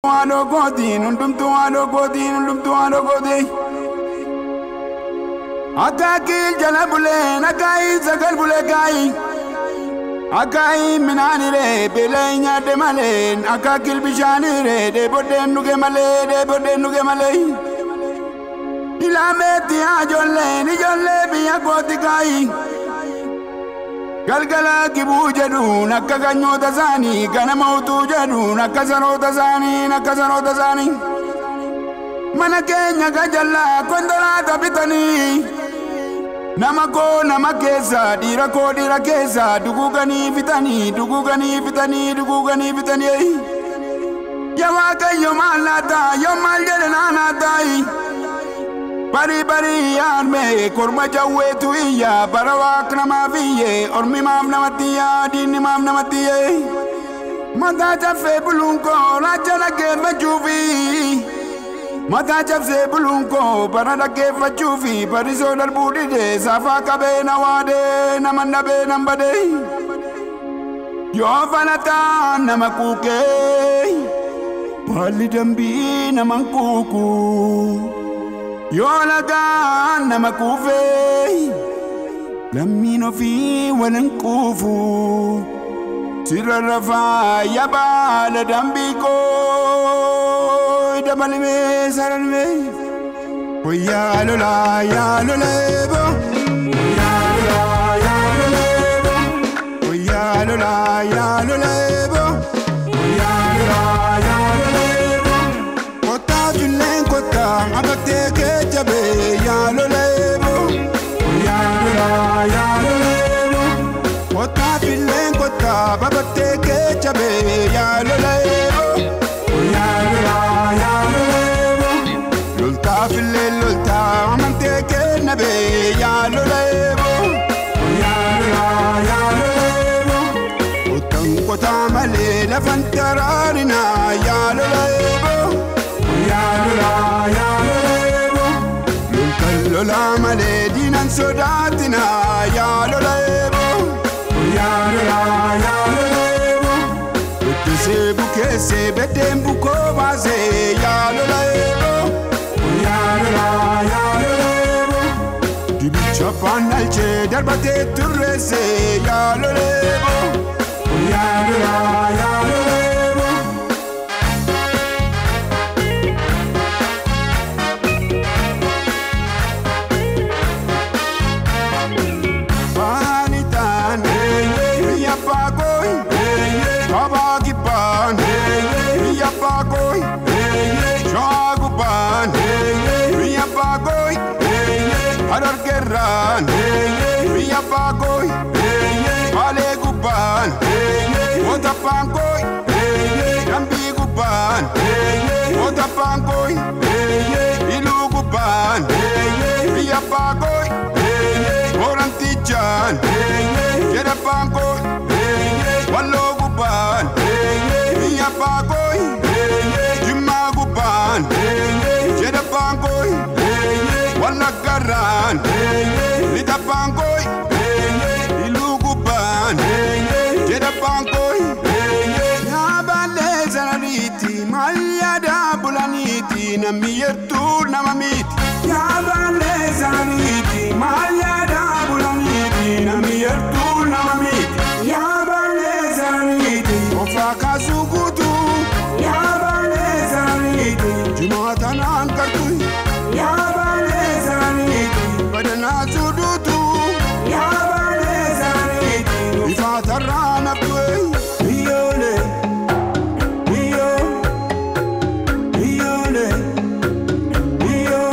Haadhoo kootiin hundumtuu haadhoo kootiin hundumtuu haadhoo kootiin. Akaakii jala buleen akaayii sagal bulee kaayii. Akaayii minaaniree beelee nyaadde malee akaakii bishaaniree deebodeen dhuge malee deebodeen dhuge malee. Ilaameetti ijoolleen ijoollee biyya kooti kaayii. Galgala kibuu jedhuun akka ganyoota isaanii ganama utuu jedhuun akka saroota isaanii akka saroota isaanii. Mana keenya gajallaa konkolaataa bitanii. Nama koo nama keessa dhiira koo dhiira keessa duguuganii fitanii duguuganii fitanii duguuganii fitanii. Yaa Waaqayyo maal laata yoo maal jedhe naanaa taayi. Bari bari yaadme korma jawweetu iyya bara waak namaaf iyye ormi maaf namatti iyya diinni maaf namatti iyye. Mataa caffee buluun koo laacha dhaggeeffachuufi. Mataa cabsee buluun koo bara dhaggeeffachuufi barisoo darbuu dide saafaa qabee na waadee nama dhabee nan badee. Yoo falataa nama kuukee baalli dambii nama kuukuu. Yoo lagaan nama kuufee lammiin ofii walin quufu sirra rafaa yabaala dambii koo dabalimee saralimee. Oyyaa lolaa yaa loleebo. Oyyaa lolaa yaa loleebo. Oyyaa lolaa yaa loleebo. Oyyaa lolaa yaa loleebo. Kottaa julleen kottaa abattee kee jabee yaa loleebo. Oyyaa lolaa yaa loleebo. Kottaa julleen kottaa abattee kee jabee yaa loleebo. Oyyaa lolaa yaa loleebo. Loltaa fillee loltaa amantee kee nabee yaa loleebo. Oyyaa lolaa yaa loleebo. Kottaan kotaa malee lafan taraarinaa yaa loleebo. Oyyaa lolaa yaa loleebo. Loltaan lolaa malee diinan sodaatinaa yaa loleebo. Oyyaa lolaa yaa loleebo. Lottisee bukeessee beddeen bukoo baasee yaa loleebo. Oyyaa lolaa yaa loleebo. Dibicha paannalchee darbatee turreessee yaa loleebo. Oyyaa lolaa yaa loleebo. Baanitaan biyya baagooy kabaa kibbaan biyya baagooy shawaa gubbaan biyya baagooy harargeerraan biyya baagooy baalee gubbaan moota baankooy dambii gubbaan moota baankooy iluu gubbaan biyya baagooy Horantichaan jedha baankooy walloo gubbaan biyya baagooy jimmaa gubbaan jedha baankooy wallaggarraan lixa baankooy iluu gubbaan jedha baankooy yaabaallee sanariiti maal yaadaa bulaniiti namni yertuu nama miiti yaabaallee sanariiti maal yaadaa bulaniiti namni yertuu nama miiti yaabaallee sanariiti ofaa kaasuu guutuu yaabaallee sanariiti jimaata naan qartu yaabaallee sanariiti badanaa suuduutuu yaabaallee sanariiti ifaatarraa naftu'e iyyoolee iyyoo iyyoolee iyyoo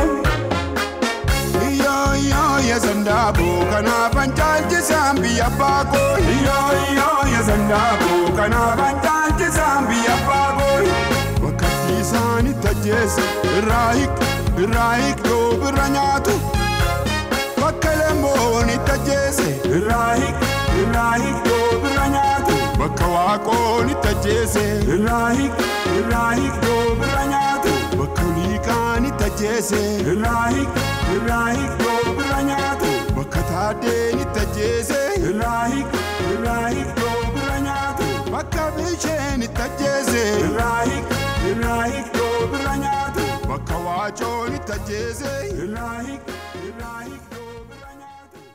iyyoo iyyoo yesandaaboo kanaafan caalchisaan biyya baakoo iyyoo iyyoo yesandaaboo kanaafan caalchisaan biyya baakoo wakkatti isaanitti ajjeese irraa hiq irraa hiq yoo birra nyaatu bakka lemmoon itti ajjeese irraa hiq irraa hiq yoo birra nyaatu bakka waaqoon itti ajjeese irraa hiq irraa hiq yoo birra nyaatu bakka liiqaan itti ajjeese irraa hiq irraa hiq yoo birra nyaatu bakka taaddeen itti ajjeese irraa hiq irraa hiq yoo birra nyaatu bakka bisheen itti ajjeese irraa hiq irraa hiiktoo bira nyaatu bakka waacoon itti ajjeese irraa hiik irraa hiiktoo bira nyaatu.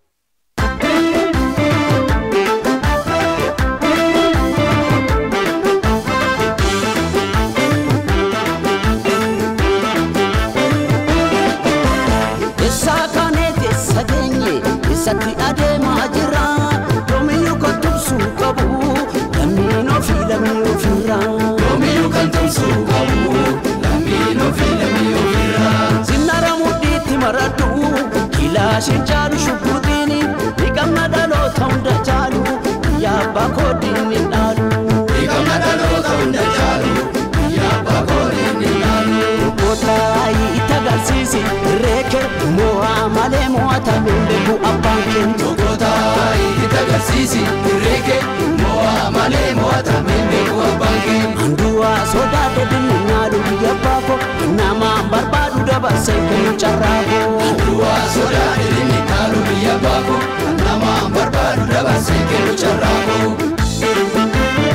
Isaa kaneeti isa geenye isatti adeemaa jira yoomiyyuu kan tumsuu qabu lammiin ofii lammii ofirra. Yoomiyyuu kan tumsuu qabu lammiin ofii lammii ofirra. Sinnara mudhiitti maradhu kilaashin caalu shubbuutiin dhiqamna dhaloota hunda caalu biyya abbaa koodiin ni dhaalu. Dhiqamna dhaloota hunda caalu biyya abbaa koodiin ni dhaalu. Gootaayi itti agarsiisi reeke mo'aa malee mo'atame beeku abbaan keenya. Tokkotaa itti agarsiisi reeke mo'aa malee mo'atame beeku abbaan kee. Anduwa sodaate dinninyaalu biyya baako namaan barbaadu dabarsee kennu carraako. Duwwaa sodaa dhiirri dhaalu biyya baako namaan barbaadu dabarsee kennu carraaqoo.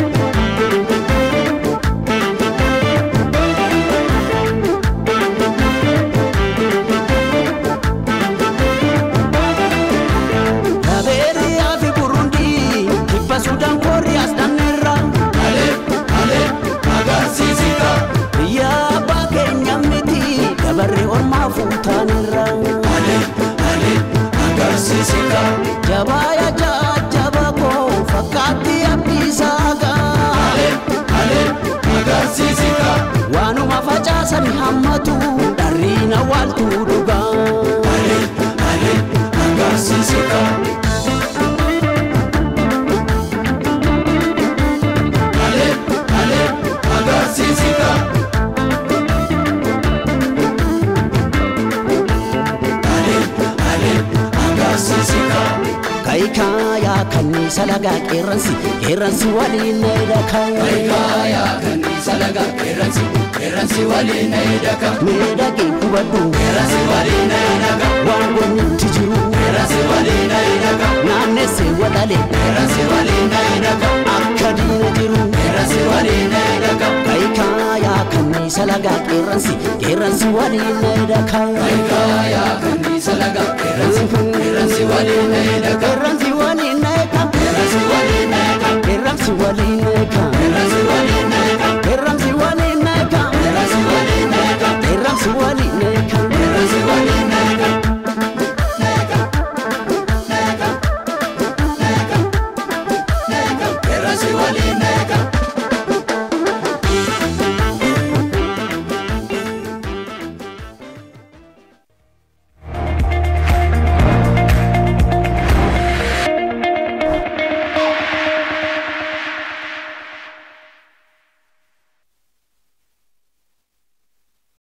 Dabeeriyaa fi Burundii kibba Sudaan Kooriyaas dhanneerra. Malee malee agarsiisita. Biyya abbaa keenya miti dabarree ormaa fuutaanirra. Malee malee agarsiisita. Jabaa yaa jajjaba koo fakkaatti abdiisaaga. Malee malee agarsiisita. Waanuma facaasan hammatu dharriina waaltu dhugaa. Malee malee agarsiisita. Malee malee agarsiisita. Malee malee agarsiisita. Kaayikaa yaa kanniisa lagaa qeerransi qeerransi waliin na hidhakaa. Kaayaa kanniisa laga qeerransi qeerransi waliin na hidhaka. Miidhagee hubadhu Qeerransi waliin na hidhaka. waan wannitti jiru Qeerransi waliin na hidhaka. naannessee wadhale Qeerransi waliin na hidhaka. akka diina jiru. Qeerransi waliin na hidhaka. Kaayikaa yaa kanniisa lagaa qeerransi qeerransi waliin na hidhakaa. Kaayaa kanniisa laga qeerransi qeerransi waliin na hidhaka. Qeerransi waliin na hidhakaa. Qeerransi waliin na hidhaka. Qeerransi waliin na